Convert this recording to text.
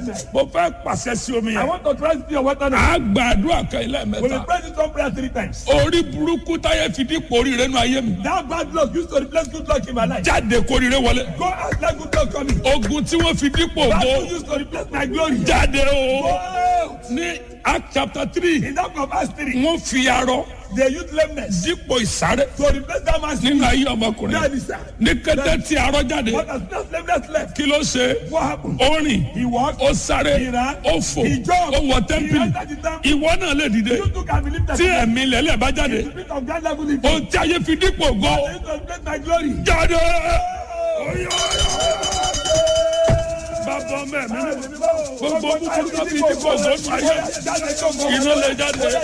night. mo fẹ́ pàṣẹ sí omi I yẹn. want to transit your water now. a gbàdúrà kan ilé We will mẹ́ta. pray this one prayer three times. orí burúkú táyé fi dípò oríire nù ayé mi. That bad luck used to replace good luck in my life. jáde kóríire wọlé. Go out let good luck coming. ogun tí wọ́n fi dípò That bó luck used to replace my glory. jáde Go o. out. ní act chapter three In that of Acts 3, wọ́n fi arọ they used lameness dípò ìsáré to replace that man's nínú ayé ọmọkùnrin. That is that. ní kété tí arọ jáde What has that lameness left? kí ló ṣe What happened? ó rìn He walked. ó sáré He ran. ó fò He jumped. ó wọ He tẹ́ḿpìlì entered the temple. ìwọ náà lè dìde You too can believe that. tí ẹ̀mí lẹ́lẹ̀ bá jáde The spirit of God level in ohun tí ayé fi dípò gbọ́ They used to replace my glory. jáde. bàbá ọmọ ẹ̀mí gbogbo búburú tó fi dípò gbọ́ ayé iná lè jáde.